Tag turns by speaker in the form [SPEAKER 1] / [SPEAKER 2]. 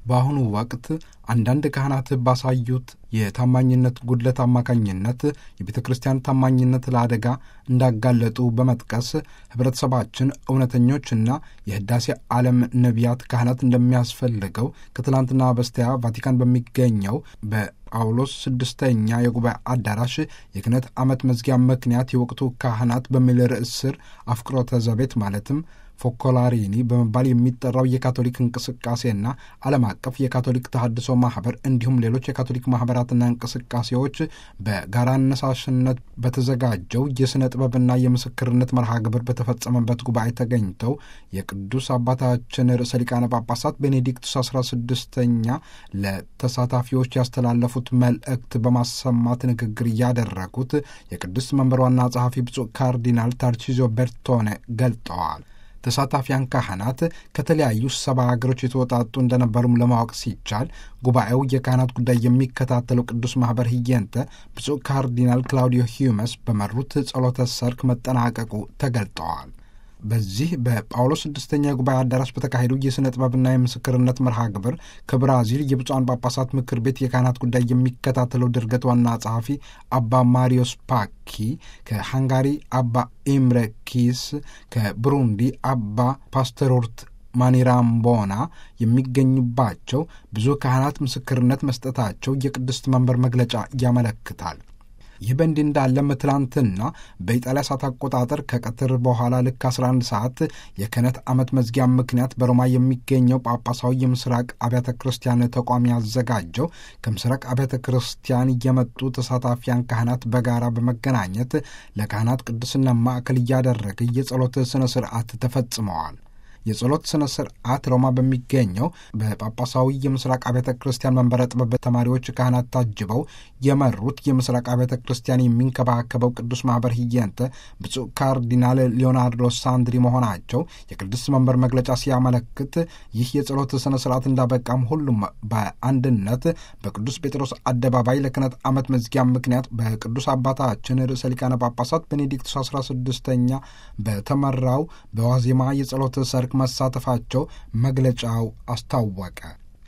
[SPEAKER 1] በአሁኑ ወቅት አንዳንድ ካህናት ባሳዩት የታማኝነት ጉድለት አማካኝነት የቤተ ክርስቲያን ታማኝነት ለአደጋ እንዳጋለጡ በመጥቀስ ሕብረተሰባችን እውነተኞችና የህዳሴ ዓለም ነቢያት ካህናት እንደሚያስፈልገው ከትላንትና በስቲያ ቫቲካን በሚገኘው በጳውሎስ ስድስተኛ የጉባኤ አዳራሽ የክህነት ዓመት መዝጊያ ምክንያት የወቅቱ ካህናት በሚል ርዕስ ስር አፍቅሮተ ዘቤት ማለትም ፎኮላሪኒ በመባል የሚጠራው የካቶሊክ እንቅስቃሴና ዓለም አቀፍ የካቶሊክ ተሐድሶ ማህበር እንዲሁም ሌሎች የካቶሊክ ማህበራትና እንቅስቃሴዎች በጋራ አነሳሽነት በተዘጋጀው የሥነ ጥበብና የምስክርነት መርሃ ግብር በተፈጸመበት ጉባኤ ተገኝተው የቅዱስ አባታችን ርዕሰ ሊቃነ ጳጳሳት ቤኔዲክቱስ አስራ ስድስተኛ ለተሳታፊዎች ያስተላለፉት መልእክት በማሰማት ንግግር እያደረጉት የቅዱስ መንበር ዋና ጸሐፊ ብፁዕ ካርዲናል ታርቺዞ ቤርቶኔ ገልጠዋል። ተሳታፊያን ካህናት ከተለያዩ ሰባ ሀገሮች የተወጣጡ እንደነበሩም ለማወቅ ሲቻል ጉባኤው የካህናት ጉዳይ የሚከታተለው ቅዱስ ማኅበር ህየንተ ብፁዕ ካርዲናል ክላውዲዮ ሂዩመስ በመሩት ጸሎተ ሰርክ መጠናቀቁ ተገልጠዋል። በዚህ በጳውሎስ ስድስተኛ የጉባኤ አዳራሽ በተካሄዱ የሥነ ጥበብና የምስክርነት መርሃ ግብር ከብራዚል የብፁዓን ጳጳሳት ምክር ቤት የካህናት ጉዳይ የሚከታተለው ድርገት ዋና ጸሐፊ አባ ማሪዮስ ፓኪ፣ ከሃንጋሪ አባ ኢምረ ኪስ፣ ከብሩንዲ አባ ፓስተሮርት ማኒራምቦና የሚገኙባቸው ብዙ ካህናት ምስክርነት መስጠታቸው የቅድስት መንበር መግለጫ ያመለክታል። ይህ በእንዲህ እንዳለም ትላንትና በኢጣሊያ ሰዓት አቆጣጠር ከቀትር በኋላ ልክ 11 ሰዓት የክህነት ዓመት መዝጊያ ምክንያት በሮማ የሚገኘው ጳጳሳዊ የምስራቅ አብያተ ክርስቲያን ተቋም ያዘጋጀው ከምስራቅ አብያተ ክርስቲያን የመጡ ተሳታፊያን ካህናት በጋራ በመገናኘት ለካህናት ቅድስና ማዕከል እያደረገ የጸሎት ሥነ ሥርዓት ተፈጽመዋል። የጸሎት ሥነ ሥርዓት ሮማ በሚገኘው በጳጳሳዊ የምስራቅ አብያተ ክርስቲያን መንበረ ጥበብ ተማሪዎች ካህናት ታጅበው የመሩት የምስራቅ አብያተ ክርስቲያን የሚንከባከበው ቅዱስ ማኅበር ህየንተ ብፁዕ ካርዲናል ሊዮናርዶ ሳንድሪ መሆናቸው የቅዱስ መንበር መግለጫ ሲያመለክት ይህ የጸሎት ሥነ ሥርዓት እንዳበቃም ሁሉም በአንድነት በቅዱስ ጴጥሮስ አደባባይ ለክህነት ዓመት መዝጊያ ምክንያት በቅዱስ አባታችን ርዕሰ ሊቃነ ጳጳሳት ቤኔዲክቱስ አስራ ስድስተኛ በተመራው በዋዜማ የጸሎት ሰርክ መሳተፋቸው መግለጫው አስታወቀ።